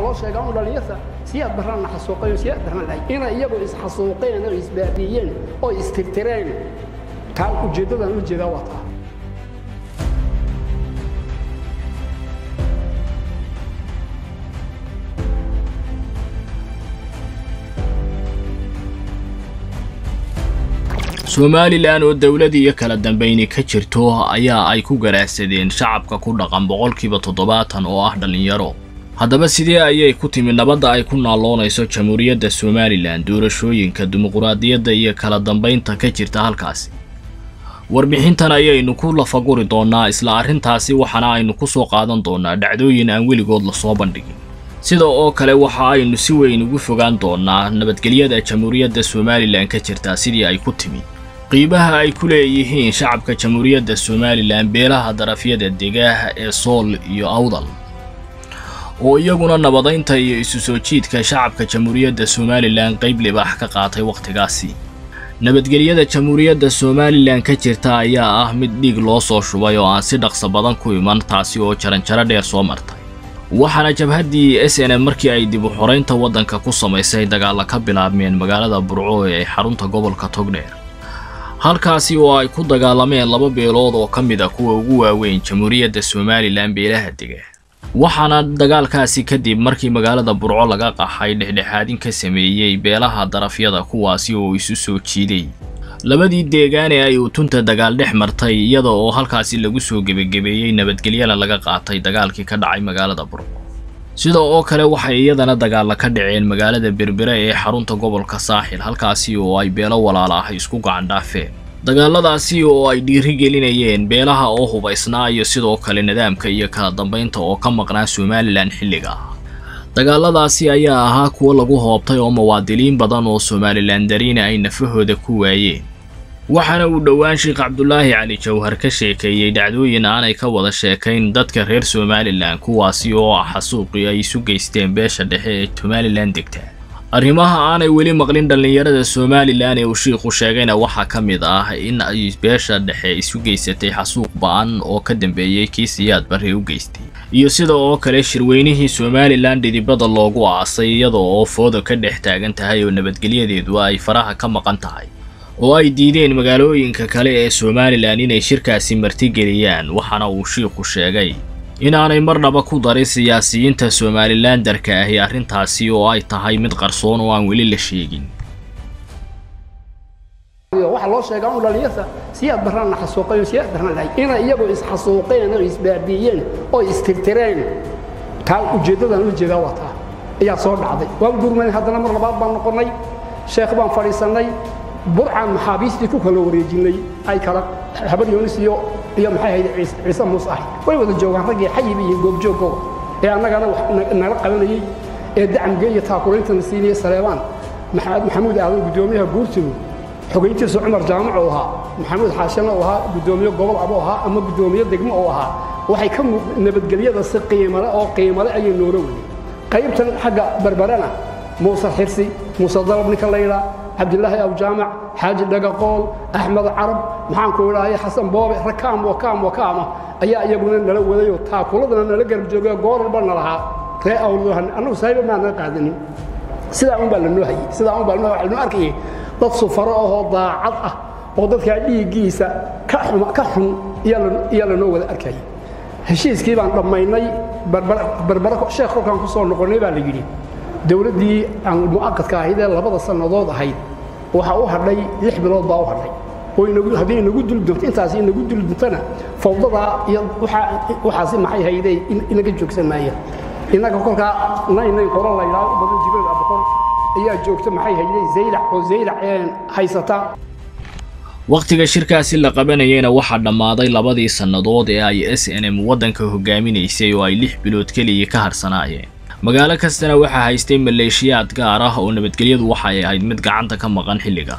loo sheegaa un dhalinyarta siyaad barraanna xasuuqayo siyaad barraan lahay inay iyagu isxasuuqeen oo isbaabiiyeen oo istirtireen taa ujeeddadan u jeedaa waa taa somalilan oo dowlad iyo kala dambayni ka jirto ayaa ay ku garaacsadeen shacabka ku dhaqan boqolkiiba toddobaatan oo ah dhallinyaro haddaba sidee ayay ku timi nabadda ay ku naaloonayso jamhuuriyadda somalilan doorashooyinka dimuquraadiyadda iyo kala dambaynta ka jirta halkaasi warbixintan ayaynu ku lafaguri doonnaa isla arrintaasi waxaana aynu ku soo qaadan doonnaa dhacdooyin aan weligood lasoo bandhigin sida oo kale waxa aynu si weyn ugu fogaan doonnaa nabadgelyada jamhuuriyadda somalilan ka jirta sidii ay ku timi qiibaha ay ku leeyihiin shacabka jamhuuriyadda somalilan beelaha darafyada degaah ee sool iyo awdal oo iyaguna nabadaynta iyo isu soo jiidka shacabka jamhuuriyadda somalilan qayb libaax ka qaatay wakhtigaasi nabadgelyada jamhuuriyadda somalilan ka jirta ayaa ah mid dhiig loo soo shubay oo aan si dhaqso badan ku iman taasi oo jaranjaro dheer soo martay waxaana jabhaddii s n m markii ay dib u xoraynta waddanka ku samaysay dagaalla ka bilaabmeen magaalada burco ee ay xarunta gobolka togdheer halkaasi oo ay ku dagaalameen laba beelood oo ka mid a kuwa ugu waaweyn jamhuuriyadda somalilan beelaha dega waxaana dagaalkaasi kadib markii magaalada burco laga qaxay dhexdhexaadin ka sameeyey beelaha darafyada kuwaasi oo isu soo jiiday labadii deegaane ay utunta dagaal dhex martay iyada oo halkaasi lagu soo gebagebeeyey nabadgelyana laga qaatay dagaalkii ka dhacay magaalada burco sida oo kale waxay iyadana dagaalla ka dhaceen magaalada berbere ee xarunta gobolka saaxil halkaasi oo ay beelo walaala ah isku gacandhaafeen dagaaladaasi oo ay dhiirigelinayeen beelaha oo hubaysnaa iyo sidoo kale nidaamka iyo kala dambaynta oo ka maqnaa somalilan xilliga dagaaladaasi ayaa ahaa kuwo lagu hoobtay oo muwaadiliin badan oo somalilan dariina ay nafahooda ku waayeen waxaana uu dhowaan sheekh cabdulaahi cali jawhar ka sheekeeyey dhacdooyin aanay ka wada sheekayn dadka reer somalilan kuwaasi oo ah xasuuqii ay isu geysteen beesha dhexe ee somalilan degta arrimaha aanay weli maqlin dhallinyarada somalilan ee uu shiikhu sheegayna waxaa ka mid ah in ay beesha dhexe isu geysatay xasuuq ba-an oo ka dambeeyey kii siyaad barre u geystay iyo sida oo kale shirweynihii somalilan dhidibada loogu aasay iyada oo fooda ka dhex taagan tahay oo nabadgelyadeedu ay faraha ka maqan tahay oo ay diideen magaalooyinka kale ee somalilan inay shirkaasi martigeliyaan waxaana uu shiikhu sheegay inaanay marnaba ku darin siyaasiyiinta somalilan darka ahi arrintaasi oo ay tahay mid qarsoon oo aan weli la sheegin waxaa loo sheegaa un dhalinyarta siyaad barraanna xasuuqayo siyaad barraan lahay inay iyagu isxasuuqeen oo isbaabiiyeen oo istirtireen taa ujeeddadan u jeedaa waa taa ayaa soo dhacday waan gurmanay haddana mar labaad baan noqonnay sheekh baan fadhiisannay burcaan maxaabiistii ku kala wareejinnay ay kala habar yoonis iyo iyo maxay ahayd ciise muuse ahay way wada joogaan raggii xayib iyo goobjoogooga ee annagana nala qabanayey ee dacamge iyo taakulaynta nasiinaya saleebaan maxamuud aadan guddoomiyaha guurtigu xogayntiisu cumar jaamac uu ahaa maxamuud xaashana uu ahaa guddoomiye gobol abuu ahaa ama guddoomiye degmo uu ahaa waxay ka nabadgelyada si qiimale oo qiimale ayay noola wadeen qaybtan xagga berberena muuse xirsi muuse dalab ninka la yidhaa cabdilaahi awjaamac xaaji dhagaqool axmed carab maxaanku idhaahay xasan boobe rakaam wakaam wakaama ayaa iyaguna nala wadayoo taakuladana nala garab joogay goor walba nalahaa ree awlhan annagu saahiba maana qaadanin sidaa un baa lanoo hayey sidaa un baa lanoo waxaa lanoo arkayay dad sufaro ahoo daacad ah oo dadkaa dhiiggiisa ka xun iyaa lanoo wada arkayay heshiiskii baan dhammaynay berbere sheekh kolkaan ku soo noqonnay baa la yidhi dowladdii aan mu'aqadka ahayd ee labada sannadood ahayd waxaa u hadhay lix bilood baa u hadhay oo haddii inagu dul doonto intaasi inagu dul doontana fawdadaa iyo waxaasi maxay haydee inaga joogsan maayaan innaga kolkaa naynayn qolo la yidhaahdo badan jibril aboqor ayaa joogta maxay haydee zaylac oo zaylac haysata wakhtiga shirkaasi la qabanayeyna waxaa dhammaaday labadii sannadood ee ay s n m waddanka hogaaminaysay oo ay lix bilood keliya ka harsanaayeen magaalo kastana waxaa haystay maleeshiyaad gaar ah oo nabadgelyadu waxay ahayd mid gacanta ka maqan xilliga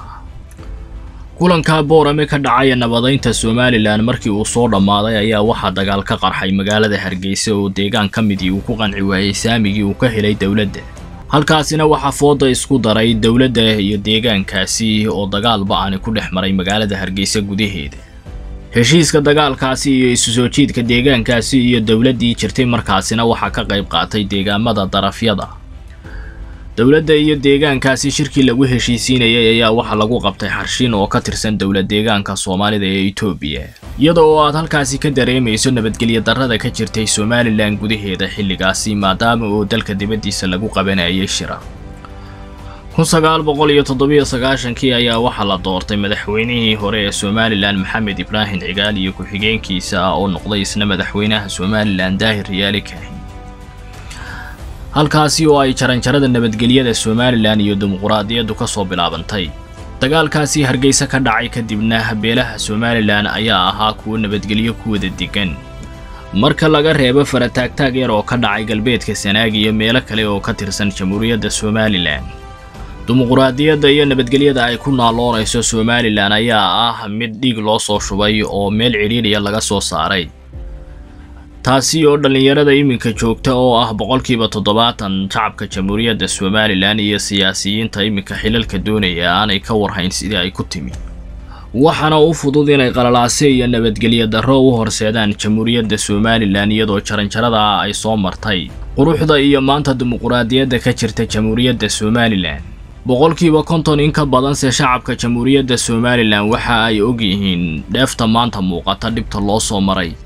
kulanka boorame ka dhacaya nabadaynta somalilan markii uu soo dhammaaday ayaa waxaa dagaal ka qarxay magaalada hargeysa oo deegaan ka midii uu ku qanci waayey saamigii uu ka helay dowladda halkaasina waxaa fooda isku daray dowladda iyo deegaankaasi oo dagaal ba-ani ku dhex maray magaalada hargeysa gudaheeda heshiiska dagaalkaasi iyo isu soo jiidka deegaankaasi iyo dowladdii jirtay markaasina waxaa ka qayb qaatay deegaamada darafyada dowladda iyo deegaankaasi shirkii lagu heshiisiinayay ayaa waxaa lagu qabtay xarshiin oo ka tirsan dowlad deegaanka soomaalida ee etoobiya iyada oo aad halkaasi ka dareemayso nabadgelyo darrada ka jirtay somalilan gudaheeda xilligaasi maadaama oo dalka dibaddiisa lagu qabanayay shira kun sagaal boqol iyo toddobiyo sagaashankii ayaa waxaa la doortay madaxweynihii hore ee somalilan maxamed ibraahim cigaal iyo ku-xigeenkiisa ah oo noqday isna madaxweynaha somalilan daahir riyaali kaahin halkaasi oo ay jaranjarada nabadgelyada somalilan iyo dimuquraadiyaddu ka soo bilaabantay dagaalkaasi hargeysa ka dhacay kadibna beelaha somalilan ayaa ahaa kuwo nabadgelyo ku wada degan marka laga reebo farataagtaag yar oo ka dhacay galbeedka sanaag iyo meelo kale oo ka tirsan jamhuuriyadda somalilan dimuquraadiyadda iyo nabadgelyada ay ku naaloonayso somalilan ayaa ah mid dhiig loo soo shubay oo meel cidhiidhiya laga soo saaray taasi oo dhallinyarada iminka joogta oo ah boqolkiiba toddobaatan shacabka jamhuuriyadda somalilan iyo siyaasiyiinta iminka xilalka doonaya aanay ka warhayn sidii ay ku timi waxaana u fudud inay qalalaase iyo nabadgelyo darro u horseedaan jamhuuriyadda somalilan iyadoo jaranjarada ay soo martay quruxda iyo maanta dimuquraadiyadda ka jirta jamhuuriyadda somalilan boqolkiiba konton in ka badanse shacabka jamhuuriyadda somalilan waxa ay og yihiin dheefta maanta muuqata dhibta loo soo maray